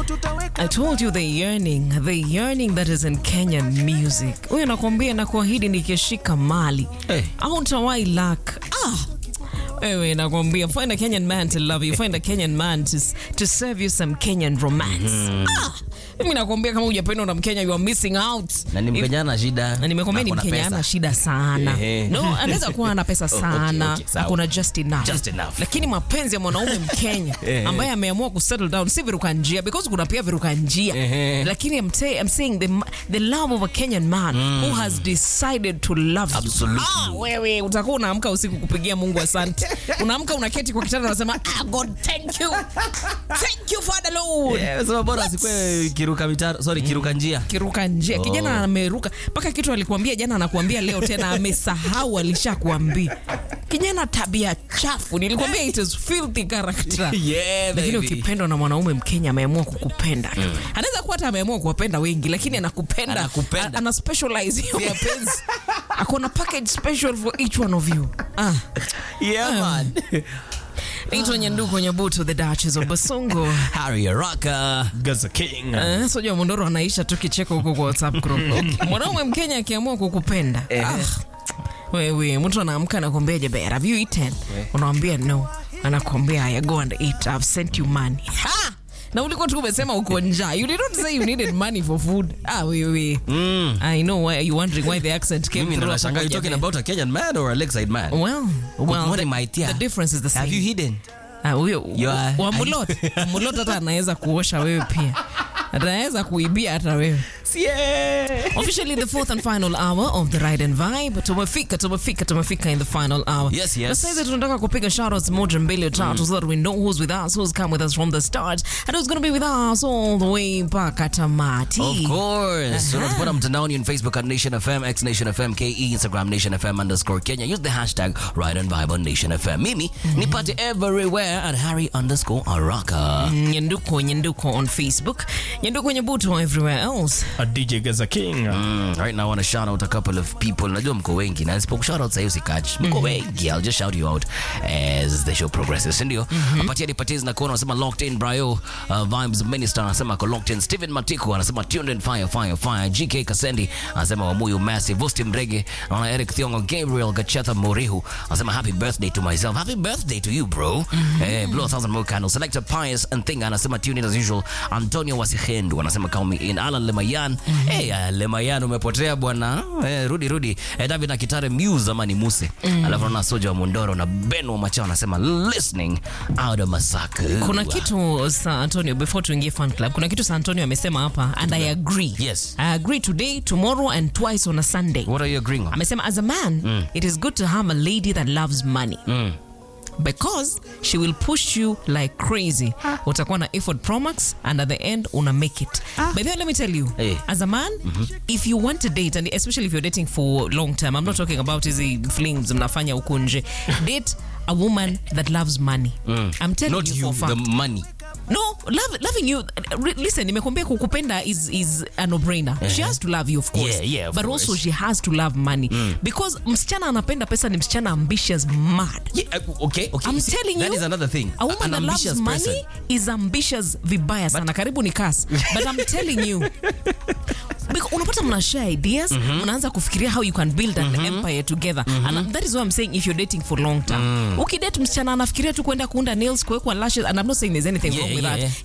I told you the yearning, the yearning that is in Kenyan music. Huyo nakwambia na kuahidi nikishika mali. Hey. Au nitawahi lack. Ah. Wewe nakwambia find a Kenyan man to love you, find a Kenyan man to, to serve you some Kenyan romance. Ah. Mimi nakwambia kama hujapendwa na Mkenya you are missing out. na ni If- Mkenya na shida na nimekwambia ni na ako na Mkenya pesa. ana shida sana. Ehe. No, anaweza kuwa ana pesa okay, sana, okay, sawa. akona just enough. Just enough. Lakini mapenzi ya mwanaume Mkenya Ehe. ambaye ameamua kusettle down si viruka njia because kuna pia viruka njia. Ehe. Lakini I'm, say, I'm saying the, the love of a Kenyan man who has decided to love you. Absolutely. Ah, wewe utakuwa unaamka usiku kupigia Mungu asante. Unaamka unaketi kwa kitanda unasema ah, God thank you. Thank you Father Lord. Eh, sema bora asikwe kiruka mitaro sorry kiruka njia kiruka njia kijana ameruka mpaka kitu alikuambia jana anakuambia leo tena amesahau alishakuambia kijana tabia chafu nilikwambia it is filthy character Yeah, lakini baby. ukipendwa na mwanaume mkenya ameamua kukupenda anaweza kuwa hata ameamua kuwapenda wengi lakini anakupenda Anakupenda. a- ana specialize hiyo mapenzi akona package special for each one of you ah yeah man naitwa nyanduko nyabuto the duchess of basongo Harry Araka Gaza King. Eh, sojua mondoro anaisha tu kicheko huko kwa whatsapp group okay. mwanaume mkenya akiamua kukupenda Eh. ah, wewe mtu anaamka anakwambia jebera have you eaten unamwambia no anakwambia haya go and eat i've sent you money ha! na ulikuwa tu umesema uko njaa you did not say you needed money for food ah wewe Mm. i know why you wondering why the accent came mimi ndo through nashangaa you hapo talking kwa about a Kenyan man or a Lakeside man well well Good the, my dear. the difference is the have same you hidden Ah, huyo You are- wa mulot mulot hata anaweza kuosha wewe pia anaweza kuibia hata wewe Officially the fourth and final hour of the ride and vibe. Tumefika, tumefika, tumefika in the final hour. Yes, yes. Na sasa tunataka kupiga shoutouts moja mbili tatu so that we know who's with us, who's come with us from the start, and who's going to be with us all the way mpaka tamati. Of course. Unatupata mtandaoni on Facebook at Nation FM, X Nation FM, KE, Instagram Nation FM underscore Kenya. Use the hashtag Ride and Vibe on Nation FM. Mimi nipate everywhere at Harry underscore Araka. Nyanduko, Nyanduko on Facebook. Nyanduko Nyabuto everywhere else. A DJ Gaza King. Mm, right now I want to shout out a couple of people. Najua mko wengi na nisipo shout out sasa usikach. Mko wengi. I'll just shout you out as the show progresses. Si ndio? Apatia dipatia na kuona anasema locked in Brayo uh, Vibes Minister anasema ko locked in. Steven Matiko anasema tuned in fire fire fire. GK Kasendi anasema Wamuyu Massive. Vosti Mrege na Eric Thiongo Gabriel Gachetha Morihu anasema happy birthday to myself. Happy birthday to you bro. Eh, blow a thousand more candles. Selector Pius and Thinga anasema tune in as usual. Antonio Wasihendu anasema call me in. Alan Lemayan. Eh, uh, Lemayan umepotea bwana. Eh, rudi rudi. Eh, David na Kitare Muse ama ni Muse. Alafu na Soja wa Mondoro na Ben wa Machao anasema listening out of Masaka. Kuna kitu Sa Antonio before tuingie fan club. Kuna kitu Sa Antonio amesema hapa and I agree. Yes. I agree today, tomorrow and twice on a Sunday. What are you agreeing on? amesema as a man it is good to have a lady that loves money because she will push you like crazy utakuwa na effort promax and at the end una make it but then let me tell you Eh. as a man if you want to date and especially if you're dating for long term i'm not talking about hizi flings mnafanya huku nje date a woman that loves money i'm telling Not you, you, for a the fact money. no love, loving you re- listen nimekwambia kukupenda is, is a no-brainer she has to love you of course Yeah, yeah, of but course. also she has to love money because msichana anapenda pesa ni msichana ambitious mad Yeah, uh, okay, okay. I'm See, telling that you, is another thing. a woman An that loves ambitious money person. is ambitious vibaya sana karibu ni kas but i'm telling you Because unapata mna share ideas mnaanza kufikiria how you can build an empire together and that is why i'm saying if you're dating for long term ukidate msichana anafikiria tu kwenda kuunda nails kuwekwa lashes and i'm not saying there's anything Yeah, wrong with yeah, that yeah.